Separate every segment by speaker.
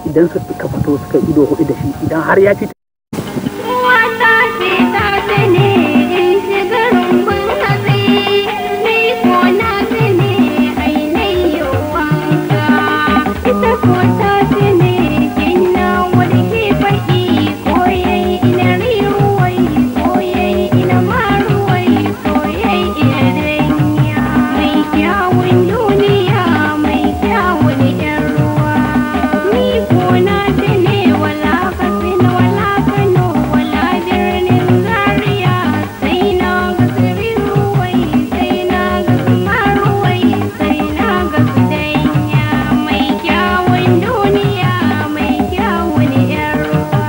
Speaker 1: idan suka fito suka ido hudu da shi idan har ya fita
Speaker 2: Wata ce ta sani in shiga rumbun hatsi, ni ko na sani ainihin wanka. Ita ko ta sani ina warke faɗi koyai ina riruwai koyai ina maruwai koyai ina danya. Mai kyawun duniya mai kyawun ƴan ruwa. Ni ko na sani wala kafin wala kano wala birnin zaria sai na ga tsirin ruwai sai na ga maruwai sai na ga danya mai kyawun duniya mai kyawun ƴan ruwa.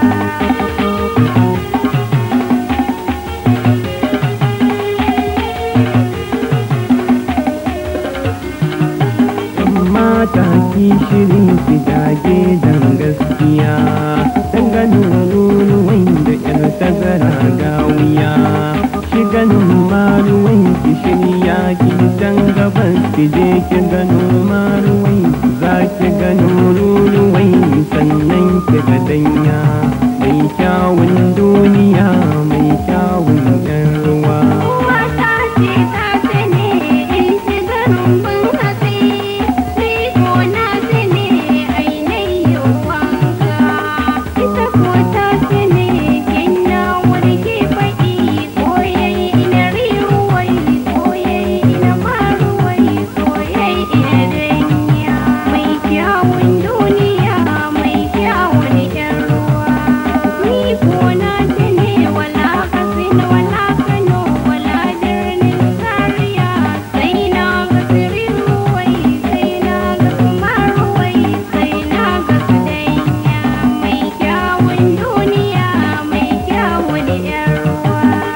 Speaker 3: mata ki shirin ki dage dan gaskiya dan ganin ruruwan da yar tazara ga wuya shi ganin maruwan ki shirya ki dan gabas ki je ki gano maruwan za ki gano ruruwan sannan ki ga danya mai kyawun duniya mai kyawun yan ruwa
Speaker 2: Wata ce ta sani in shiga rumbun hatsi, ni ko na sani ainihin wanka. Ita ko ta sani ina warke faɗi koyai ina riruwai koyai ina maruwai koyai ina danya. Mai kyawun duniya mai kyawun ƴan ruwa. Ni ko na sani wala kafin wala kano wala birnin zaria sai na ga tsirin ruwai sai na ga maruwai sai na ga danya mai kyawun duniya mai kyawun ƴan ruwa.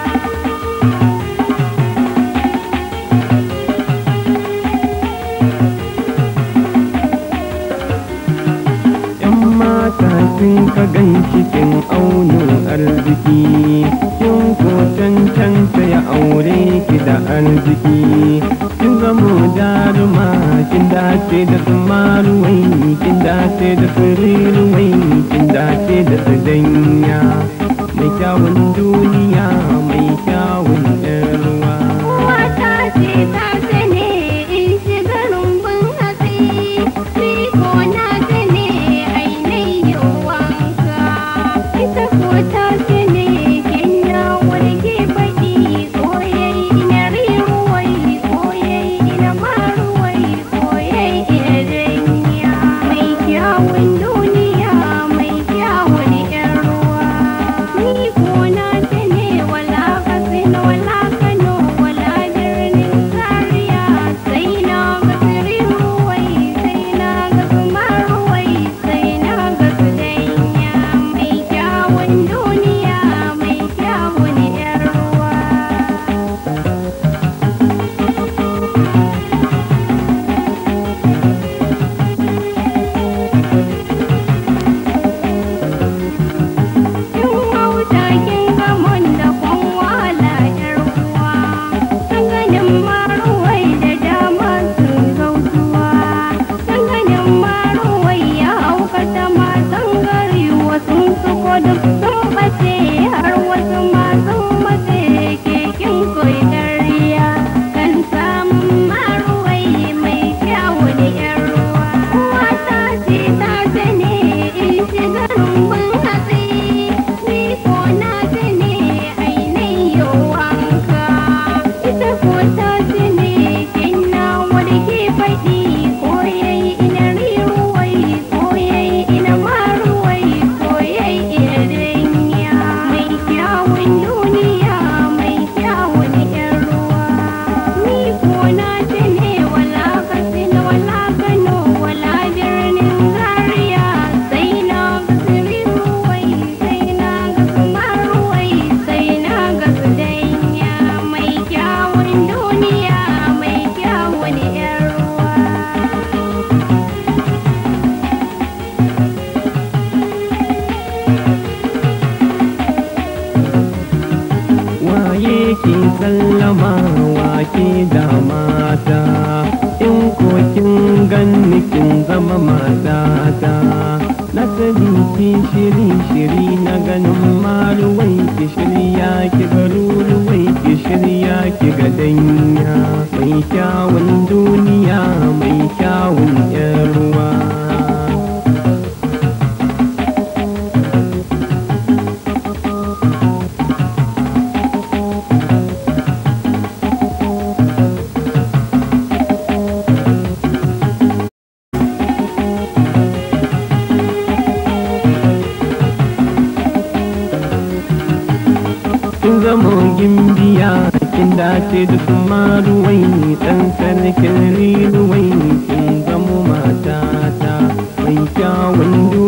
Speaker 3: ‘Yan mata sun ka gan cikin aunin arziki, kin ko cancanta ya aure ki da arziki. Kin zamo jaruma, kin dace da su maruwai, kin dace da su riruwai, kin dace da su danya. Mai kyawun duniya, mai kyawun ‘yan ruwa.
Speaker 2: Wata ce ta sani in shiga rumbun hatsi, ni ko na sani ainihin wanka. Ita ko ta sani ina warke faɗi koyai ina riruwai koyai ina maruwai koyai ina danya. Mai kyawun duniya mai kyawun ƴan ruwa. Ni ko na sani wala kafin wala kano wala birnin zaria sai na ga tsirin ruwai sai na ga maruwai sai na ga danya mai kyawun duniya mai kyawun ƴan ruwa. Kin wauta kin gamon da kun wahala ƴar uwa, sun ganin maruwai da dama sun zautuwa, sun ganin maruwai ya haukata matan gari wasu suko duk sun ɓace har wasu ma sun mace kekin koyi dariya kan samun maruwai mai kyawun ƴar ruwa. Wata ce ta sani in shiga rumbun hatsi, ni ko na sani ainihin wanka. Ita ko ta sani ina warke faɗi koyai ina riruwai koyai ina maruwai koyai ina danya. Mai kyawun duniya mai kyawun ƴan ruwa. Ni ko na sani wala kafin wala kano wala birnin zaria sai na ga tsirin ruwai sai na ga maruwai sai na ga danya mai kyawun duniya mai kyawun ƴan ruwa.
Speaker 3: waye ke sallama wake da mata in ko kin ganni kin zama matata na sani ki shiri shiri na ganin maluwai ki shirya ki ga luluwai ki shirya ki ga danya mai kyawun duniya mai kyawun yan ruwa kin zamo gimbiya kin dace da su maruwai dan sarkin riruwai kin zamo matata mai kyawun duniya